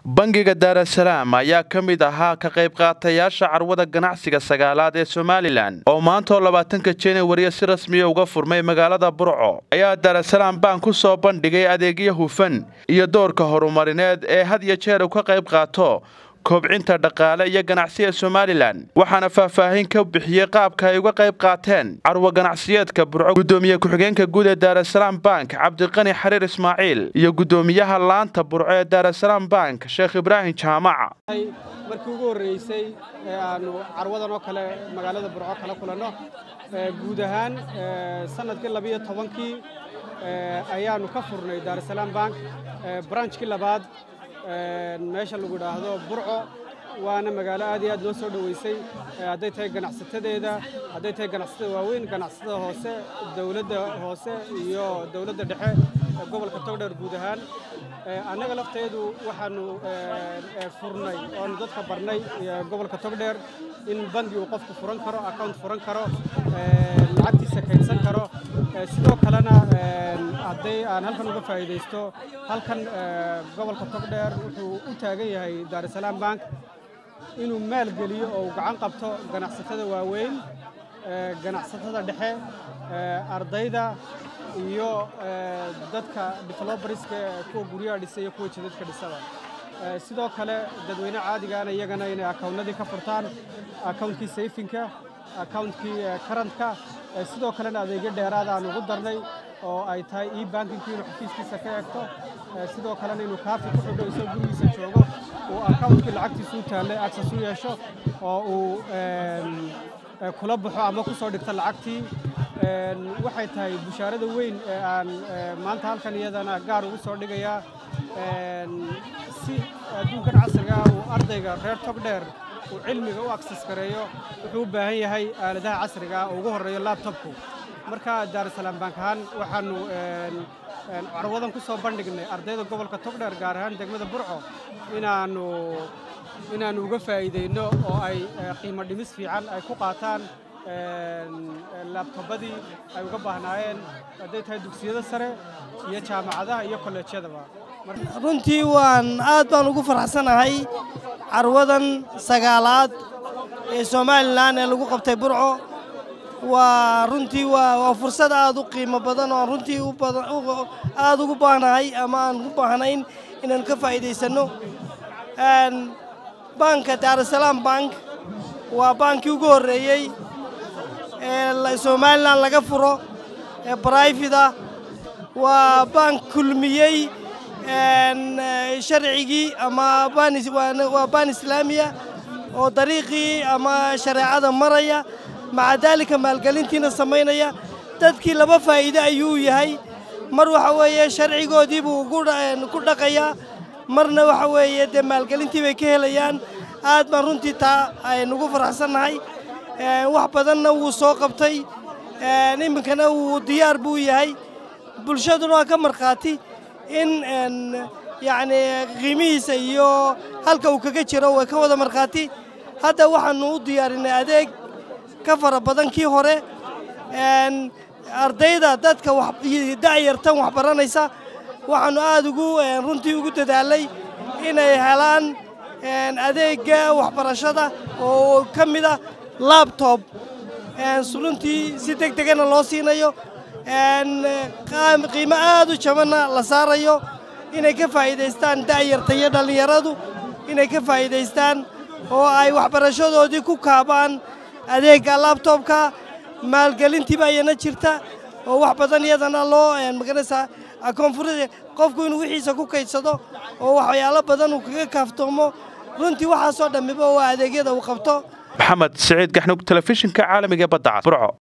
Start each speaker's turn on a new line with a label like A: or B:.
A: bangiga daarasalaam ayaa ka mid ahaa ka qayb qaatayaasha carwada ganacsiga sagaalaad ee somalilan oo maantaoo labaatanka januariya si rasmiya uga furmay magaalada burco ayaa daarasalaam bank ku soo bandhigay adeegyo hufan iyo doorka horumarineed ee had iyo jeer uu ka qayb qaato kobcinta dhaqaale iyo ganacsiga somalilan waxaana faahfaahin ka bixiyey qaabka ay uga qayb qaateen carwo ganacsiyeedka burco gudoomiye ku-xigeenka guud ee daarasalaam bank cabdiqani xariir ismaaciil iyo gudoomiyaha laanta burco ee daarasalaam bank sheekh ibraahim jaamaca
B: markii ugu horreysay ee aanu carwadan oo kale magaalada burco kala kulanno guud ahaan sanadkii labiyo tobankii ayaanu ka furnay daarasalaam bank branchkii labaad meesha lagu idhaahdo burco waana magaalo aad iyo aad loo soo dhoweysay hadday tahay ganacsatadeeda hadday tahay ganacsatada waaweyn ganacsatada hoose dowladda hoose iyo dowladda dhexe gobolka togdheer guud ahaan annaga lafteedu waxaanu furnay oonu dadka barnay gobolka togdheer in bangi uu qofku furan karo account furan karo lacagtiisa kaydsan karo sidoo kalena hadday aan halkan uga faa'iidaysto halkan gobolka togdheer wuxuu u taagan yahay daarasalaam bank inuu maal geliyo oo uu gacan qabto ganacsatada waaweyn ganacsatada dhexe ardayda iyo dadka develoberska kuwa guryaha dhisa iyo kuwa jidadka dhisaba sidoo kale dadweyne caadigaana iyagana inay akawnnadii ka furtaan akawuntkii sayfinka akawuntkii karantka sidoo kalena adeegyo dheeraada aan ugu darnay oo ay tahay e bankinkii inuu xafiiskiisa ka eegto sidoo kalena inuu kaafi ku xidho isagoo gurigiisa joogo uu akawuntkii lacagtiisu u taallay agsas u yeesho oo uu kula baxo ama ku soo dhigto lacagtii waxay tahay bushaarada weyn ee aan maanta halkan iyadana gaar ugu soo dhigayaa si adduunkan casriga ah uu ardayga reer togdheer uu cilmiga u aksas gareeyo wuxuu u baahan yahay aaladaha casriga ah oo ugu horreeyo labtobku marka daarasalaam bank ahaan waxaanu carwadan ku soo bandhignay ardayda gobolka togdheer gaar ahaan degmada burco inaanu inaannu uga faa'iidayno oo ay qiimo dhimis fiican ay ku qaataan laabtobadii ay uga baahnaayeen hadday tahay dugsiyada sare iyo jaamacadaha iyo kolleejyadaba
C: runtii waan aad baan ugu faraxsanahay carwadan sagaalaad ee somalilan ee lagu qabtay burco waa runtii waa fursad aad u qiimo badan oo runtii aad ugu baahnahay ama aan u baahnayn inaan ka faa'iidaysanno banka daarasalaam bank waa baankii ugu horreeyey ee somalilan laga furo ee brifida waa bank kulmiyey sharcigii ama waa baan islaamiya oo dariiqii ama shareecada maraya maca daalika maalgelintiina samaynaya dadkii laba faa'iide ayuu yahay mar waxa weeye sharcigoodii buu ku dhaqayaa marna waxa weeye dee maalgelintii bay ka helayaan aad baan runtii taa aynugu faraxsannahay wax badanna wuu soo qabtay iminkana wuu diyaar buu yahay bulshaduna waa ka markhaati in yacni qiimihiisa iyo halka uu kaga jiro way ka wada markhaati hadda waxaannu u diyaarinay adeeg ka fara badan kii hore ardayda dadka da'yartan wax baranaysa waxaannu aad ugu runtii ugu dadaalay inay helaan adeegga waxbarashada oo ka mid ah labtob runtii si deg degana loo siinayo qiimo aad u jabanna la saarayo inay ka faa'iidaystaan da'yarta iyo dhallinyaradu inay ka faa'iidaystaan oo ay waxbarashadoodii ku kaabaan adeegga labtobka maalgelintiiba ayana jirta oo wax badan iyadana loo maganaysaa koonfur qofku inuu wixiisa ku kaydsado oo waxyaalo badan uu kaga kaaftoomo runtii waxaasoo dhammiba waa adeegyada uu qabto
A: maxamed siciid gaxnug telefishinka caalamiga badda cad burco